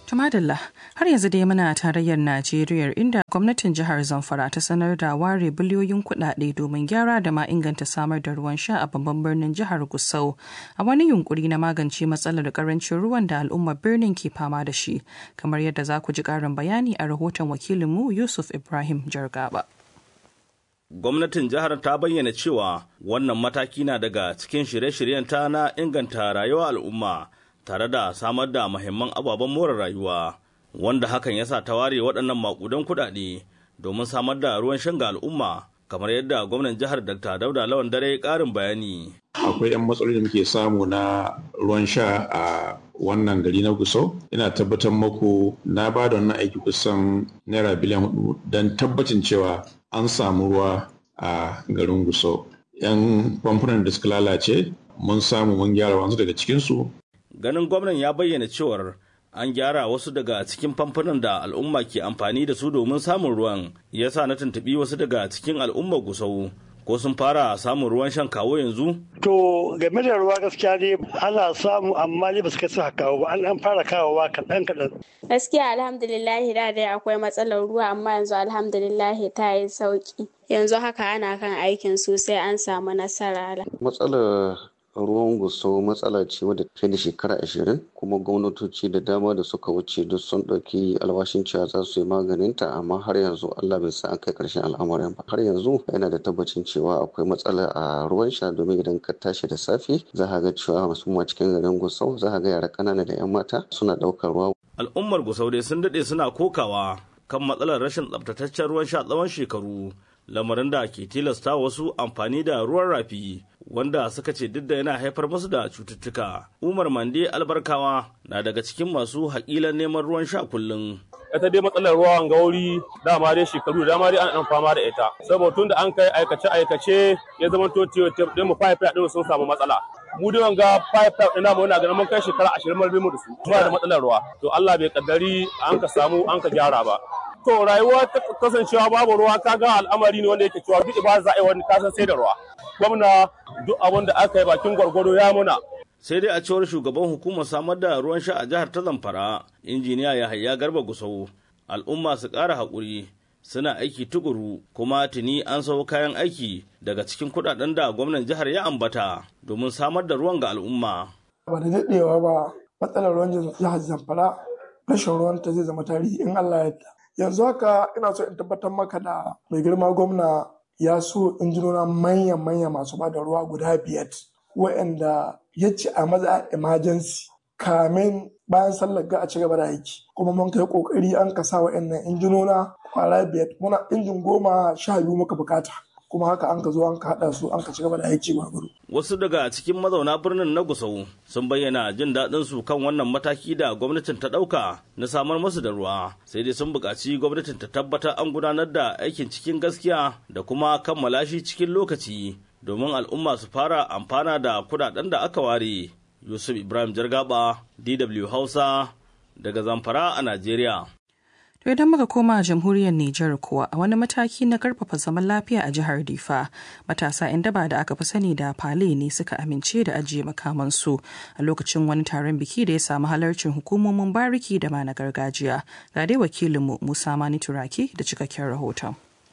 Tumadalla har yanzu dai muna tarayyar Najeriya inda gwamnatin jihar Zamfara ta sanar da ware biliyoyin kuɗaɗe domin gyara da ma inganta samar da ruwan sha a babban birnin jihar Gusau a wani yunkuri na magance matsalar karancin ruwan da al'ummar birnin ke fama da shi kamar yadda za ku ji ƙarin bayani a rahoton wakilinmu Yusuf Ibrahim Jargaba. Gwamnatin jihar ta bayyana cewa wannan mataki na daga cikin shirye-shiryen ta na inganta rayuwar al'umma. tare da samar da mahimman ababen more rayuwa wanda hakan ya sa ta ware waɗannan makudan kuɗaɗe domin samar da ruwan shan ga al'umma kamar yadda gwamnan jihar dr dauda lawan dare ƙarin bayani akwai 'yan matsaloli da muke samu na ruwan sha a wannan gari na gusau ina tabbatar muku na ba da wannan aiki kusan naira biliyan hudu don tabbacin cewa an samu ruwa a garin gusau 'yan famfunan da suka lalace mun samu mun gyara wasu daga cikinsu ganin gwamnan ya bayyana cewar an gyara wasu daga cikin famfunan da al'umma ke amfani da su domin samun ruwan ya sa na tuntuɓi wasu daga cikin al'ummar gusau ko sun fara samun ruwan shan kawo yanzu? To game da ruwa gaskiya ne ana samu amma ne ba su kai suka kawo ba an fara kawowa kaɗan kaɗan. Gaskiya alhamdulillahi da dai akwai matsalar ruwa amma yanzu alhamdulillahi ta yi sauki. Yanzu haka ana kan aikin sosai an samu nasara. Matsalar ruwan guso matsala ce wadda fiye da shekara ashirin kuma gwamnatoci da dama da suka wuce duk sun ɗauki alwashin cewa za su yi maganinta amma har yanzu Allah bai sa an kai ƙarshen al'amarin ba har yanzu yana da tabbacin cewa akwai matsala a ruwan sha domin idan ka tashi da safe za ka ga cewa musamman cikin garin gusau za ka ga yara ƙanana da 'yan mata suna ɗaukar ruwa. al'ummar gusau dai sun daɗe suna kokawa kan matsalar rashin tsabtataccen ruwan sha tsawon shekaru lamarin da ke tilasta wasu amfani da ruwan rafi wanda suka ce duk da yana haifar musu da cututtuka. Umar Mande albarkawa na daga cikin masu haƙilan neman ruwan sha kullum. ita dai matsalar ruwan gauri dama dai shekaru dama dai an fama da ita saboda tun da an kai aikace aikace ya zama to din mu pipe din sun samu matsala mu dai wanga pipe pipe ina mu ina ganin mun kai shekara 20 mun mu da su ba da matsalar ruwa to Allah bai kaddari an ka samu an ka gyara ba to rayuwa ta kasancewa babu ruwa kaga al'amari ne wanda yake cewa duk ba za a yi wani kasan sai da ruwa gwamna duk abin da aka yi bakin gwargwado ya muna sai dai a cewar shugaban hukumar samar da ruwan sha a jihar ta zamfara injiniya yahaya garba gusau al'umma su ƙara haƙuri suna aiki tukuru kuma tuni an sau kayan aiki daga cikin kuɗaɗen da gwamnan jihar ya ambata domin samar da ruwan ga al'umma ba da daɗewa ba matsalar ruwan jihar zamfara rashin ruwan ta zai zama tarihi in allah ya yanzu haka ina so in tabbatar maka da mai girma gwamna ya so injinona manya-manya masu ba da ruwa guda biyar waɗanda ya ci a maza emergency kamin bayan sallar ga a ci gaba da aiki kuma mun kai kokari an kasa waɗannan injinona kwara biyar muna injin goma sha biyu muka bukata kuma haka an ka zo an ka haɗa su an ka ci gaba da aiki gwargwaro. Wasu daga cikin mazauna birnin na Gusau sun bayyana jin daɗin su kan wannan mataki da gwamnatin ta ɗauka na samar musu da ruwa sai dai sun buƙaci gwamnatin ta tabbatar an gudanar da aikin cikin gaskiya da kuma kammala shi cikin lokaci domin al'umma su fara amfana da kuɗaɗen da aka ware. Yusuf Ibrahim Jargaba, DW Hausa, daga Zamfara a Najeriya. To idan muka koma jamhuriyar Nijar kuwa a wani mataki na karfafa zaman lafiya a jihar Difa, matasa 'yan daba da aka fi sani da Fale ne suka amince da ajiye makamansu a lokacin wani taron biki da ya samu halarcin hukumomin bariki da ma na gargajiya. Ga dai wakilinmu Musa Mani Turaki da cikakken rahoton.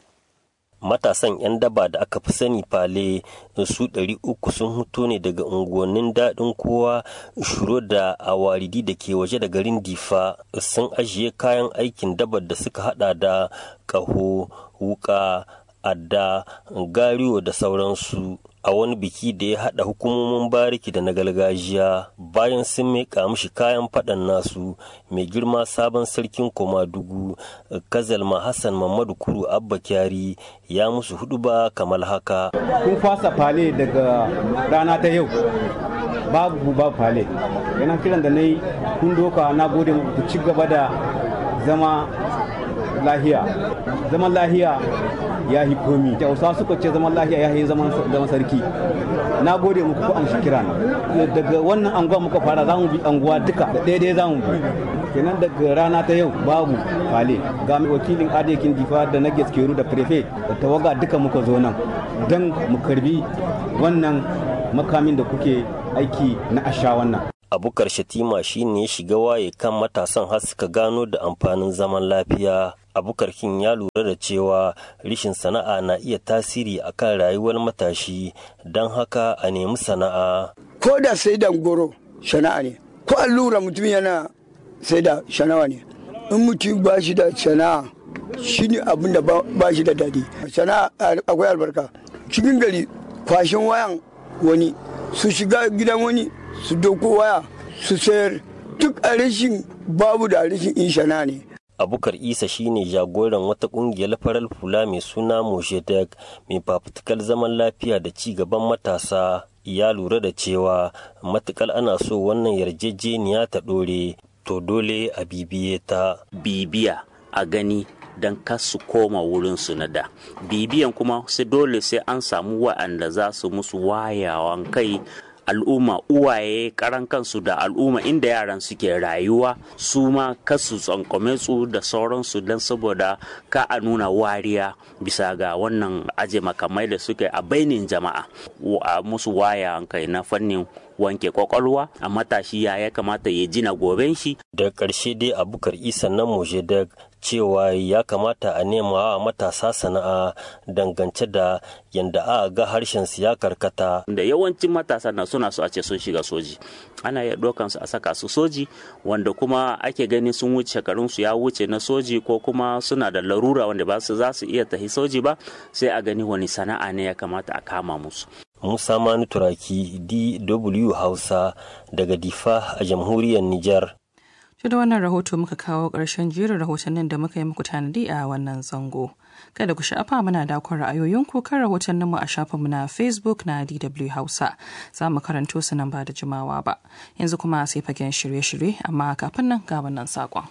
matasan 'yan daba da aka fi sani fale su ɗari uku sun huto ne daga unguwannin daɗin kowa shuro da awaridi da ke waje da garin difa sun ajiye kayan aikin dabar da suka hada da ƙaho wuka adda gariyo da sauransu a wani biki da ya haɗa hukumomin bariki da na gargajiya bayan sun miƙa mishi kayan faɗan nasu mai girma sabon sarkin komadugu kazalma hassan mamadu kuru abba kyari ya musu hudu ba kamar haka kun fasa fale daga rana ta yau babu ba fale yana kiran da na yi kun doka na gode ku ci gaba da zama lahiya zaman lahiya ya yi komi hausa suka ce zaman lahiya ya yi zaman sarki na gode muku ko an shi kira daga wannan anguwa muka fara za mu bi anguwa duka da daidai za mu bi kenan daga rana ta yau babu fale ga wakilin adekin difa da na gaskeru da prefe da tawaga duka muka zo nan don mu karbi wannan makamin da kuke aiki na asha wannan a abukar shatima shine ya shiga waye kan matasan har suka gano da amfanin zaman lafiya abukar kin ya lura da cewa rishin sana'a na iya tasiri akan rayuwar matashi don haka a nemi sana'a ko da sai da goro sana'a ne ko allura mutum yana sai da sana'a ne in mutum ba shi da sana'a shi ne abin da ba shi da daɗi sana'a akwai albarka cikin gari kwashin wayan wani su shiga gidan wani su doko waya su sayar duk a rashin babu da rashin in shana ne abukar isa shine jagoran wata kungiyar farar hula mai suna moshedek mai fafutukar zaman lafiya da ci gaban matasa ya lura da cewa matukar ana so wannan yarjejeniya ta ɗore to dole a bibiye ta bibiya a gani don su koma wurinsu na da bibiyan kuma sai dole sai an samu wa'anda za su musu wayawan kai al'umma uwaye karan kansu da al'umma inda yaran suke rayuwa su ma kasu tsankome su da sauransu don saboda ka a nuna wariya bisa ga wannan aje makamai da suke a bainin jama'a a musu waya kai na fannin wanke kwakwalwa a matashi ya ya kamata ya jina goben shi da ƙarshe dai abukar isa na mojedek cewa ya kamata a nema wa matasa sana'a dangance da yadda a ga harshen su ya karkata da yawancin matasa na suna so a ce sun shiga soji ana iya ɗaukan su a saka su soji wanda kuma ake gani sun wuce shekarun su ya wuce na soji ko kuma suna da larura wanda ba su za su iya tafi soji ba sai a gani wani sana'a ne ya kamata a kama musu Musa Manu Turaki DW Hausa daga Difa a jamhuriyar Nijar. Shi da wannan rahoto muka kawo ƙarshen jerin rahotannin da muka yi muku tanadi a wannan zango. Kada ku sha'afa muna dakon ra'ayoyinku kan rahotannin mu a shafinmu na Facebook na DW Hausa. Za mu karanto su nan ba da jimawa ba. Yanzu kuma sai fagen shirye-shirye amma kafin nan ga wannan saƙon.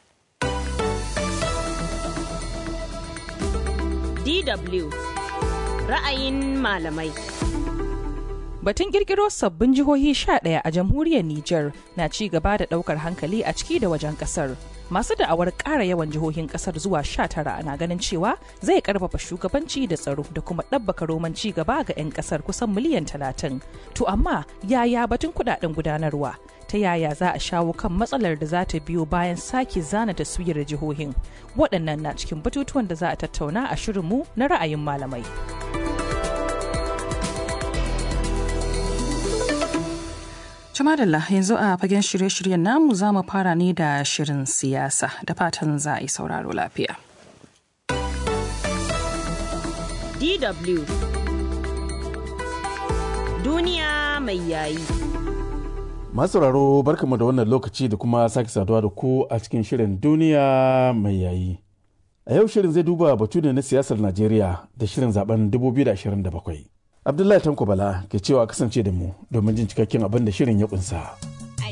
DW ra'ayin malamai. Batun kirkiro sabbin jihohi 11 a jamhuriyar Nijar na ci gaba da daukar hankali a ciki da wajen kasar. Masu da'awar ƙara yawan jihohin kasar zuwa 19 na ganin cewa zai karfafa shugabanci da tsaro da kuma ɗabbaka roman ci gaba ga 'yan kasar kusan miliyan 30. To amma yaya batun kudaden gudanarwa? Ta yaya za a shawo kan matsalar da za ta biyo bayan sake zana taswirar jihohin? Waɗannan na cikin batutuwan da za a tattauna a shirinmu na ra'ayin malamai. Jamadalla yanzu a fagen shirye-shiryen namu za mu fara ne da shirin siyasa da fatan za a yi sauraro lafiya. DW Duniya mai yayi. Masauraro barkamu da wannan lokaci da kuma sake saduwa da ku a cikin shirin duniya mai yayi. A yau shirin zai duba batu ne na siyasar Najeriya da shirin zaben 2027. Abdullahi Tanko Bala ke cewa kasance da mu domin jin cikakken abin da shirin ya kunsa.